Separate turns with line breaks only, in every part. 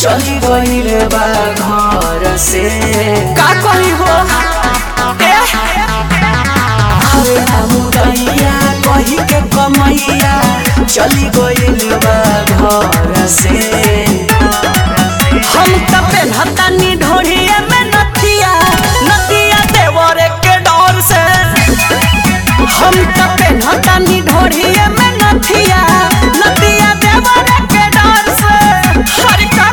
चली गईल बा घर से
का कही हो ए
आवे ना मुदैया कही के कमैया चली गईल बा घर से
हम त पेन्हतानी ढोढ़िए में नथिया नदिया देवरे के डर से हम त पेन्हतानी ढोढ़िए में नथिया नदिया देवरे के डर से हर का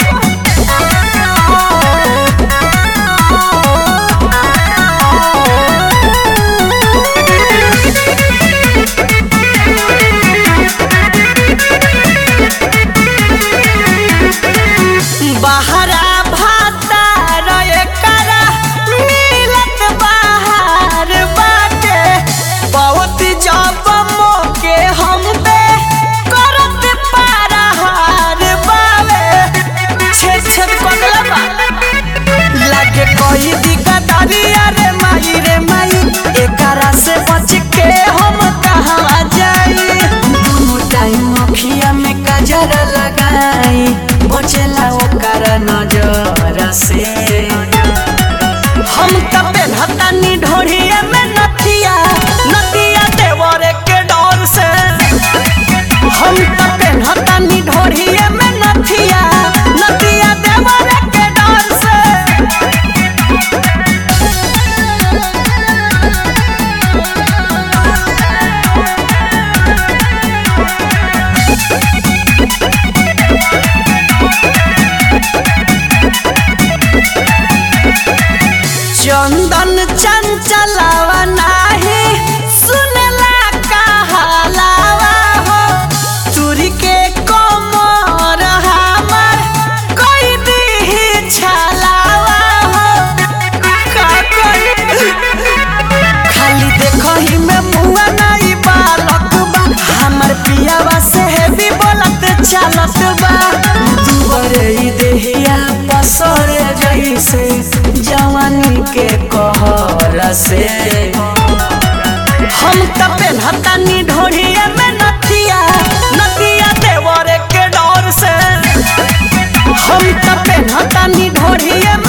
बहरा भाता रहे करा मिलत बाहर बाटे बहुत जब मोके हम पे करत पारा हार बावे छेद छेद कगला बा लागे कोई दिगदारी अरे माई रे माई एकरा से बच के हम कहाँ जाई
दोनों टाइम अखिया में काजर लगाई बचेला ओकर नजर से
हम त पेन्हतानी ढोढ़िए में नथिया नदिया देवरे के डर से हम त पेन्हतानी ढोढ़िए में नथिया नदिया देवरे के डर से चंदन चंचलावा नाही सुनला कहलावा हो चूरी के कमर हमर कोई दी छलावा हो का करी खाली देखही में मुआ नहीं बालक बा हमर पियावा से हेवी बोलत चालत बा
दुबरे ई देहिया पसर जैसे जवानी के कहर से
हम त पेन्हतानी ढोढ़िए में नथिया नदिया देवरे के डर से हम त पेन्हतानी ढोढ़िए में